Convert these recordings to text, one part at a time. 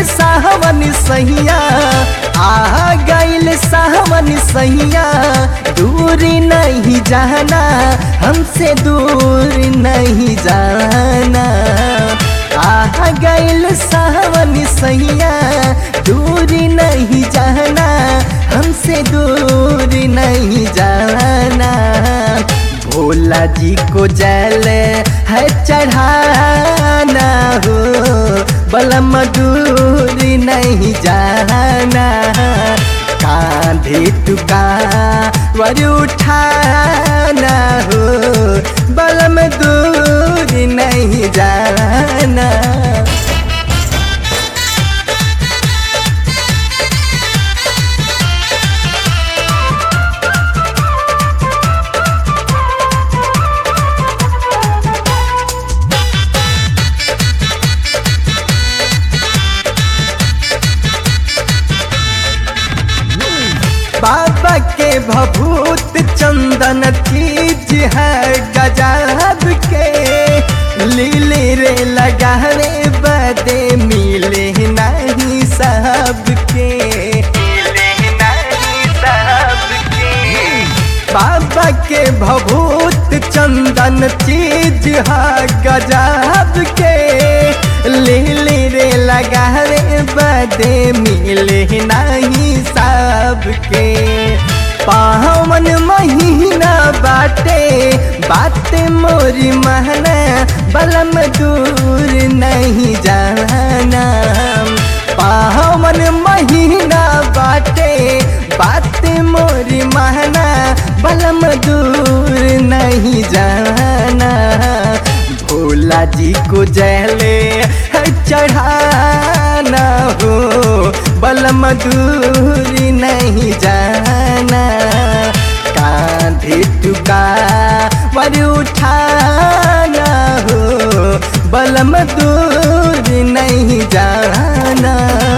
सावन सहिया आ गईल सावन सहिया दूर नहीं जाना हमसे दूर नहीं जाना आ गईल सावन सहिया दूर नहीं जाना हमसे दूर नहीं जाना भोला जी को जल है चढ़ाना हो बलम दूर नहीं जाना कांधे टुका वर उठाना हो बलम दूर नहीं जाना बाबा के भभूत चंदन चीज है गजब के लीले रे लगावे बदे मिले नहीं सबके मिले नहीं सबके बाबा के भभूत चंदन चीज है गजब के लीली रे लगावे बदे मिले नहीं सबके पावन महीना बाटे बात मोरी महना बलम दूर नहीं जाना पावन महीना बाटे बात मोरी महना बलम दूर नहीं जाना भोला जी को जले चढ़ाना हो बलम दूर नहीं जाना कांधे टुका वर उठाना हो बलम दूर नहीं जाना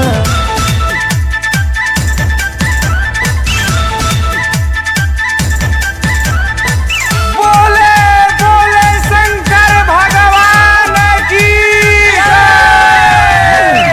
बोले बोले शंकर भगवान की जय।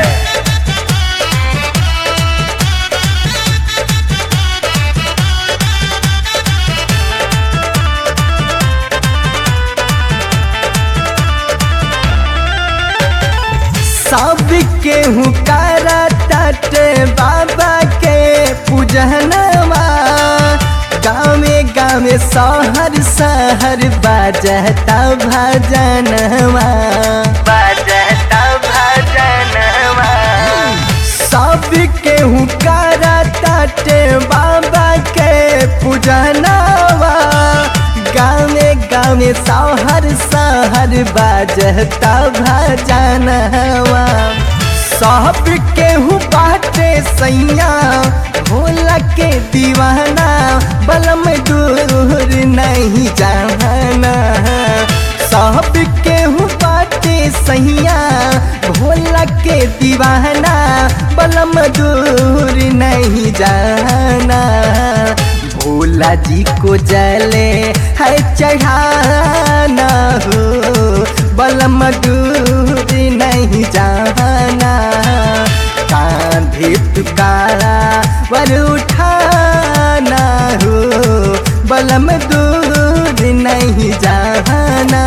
सब केहू करा तट बाबा के पूजनवा गाँवे गाँवे शहर शहर बाजता भजनवा बाजता भजनवा सब केहू करा तट बाबा के पूजनवा गाँवे गाँवे शहर शहर बाजता भजनवा सब केहू बाटे सैया भोला के दीवाना बलम दूर नहीं जाना सब केहू बाटे सैया भोला के दीवाना बलम दूर नहीं जाना भोला जी को जले है चढ़ाना हो बलम दूर नहीं जाना कांधे तुकारा वर उठाना हो बलम दूर नहीं जाना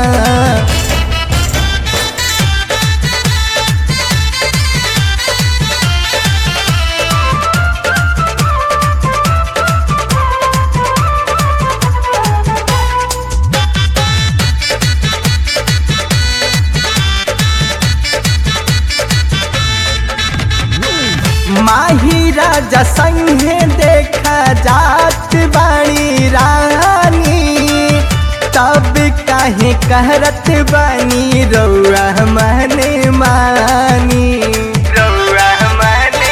माही राजा संगे देखा जात बाणी रानी तब काहे कहरत बानी रौआ मने मानी रौआ मने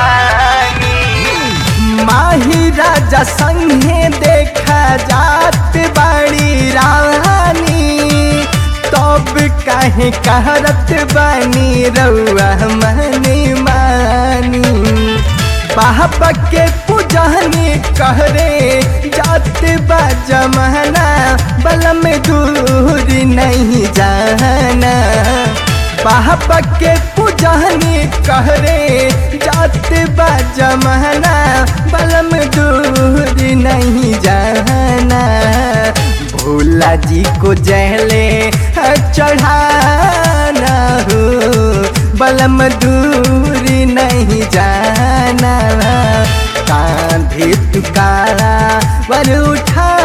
मानी माही राजा संगे देखा जात बाणी रानी तब काहे कहरत बानी रौआ मने मानी बाबा के पूजनी कहरे जात बा जमाना बलम दूर नहीं जाना पापा के पूजनी कहरे जात बा जमाना बलम दूर नहीं जाना भोला जी को जहले चढ़ाना हो बलम दूर नहीं जाना कांधे तुकारा वर उठा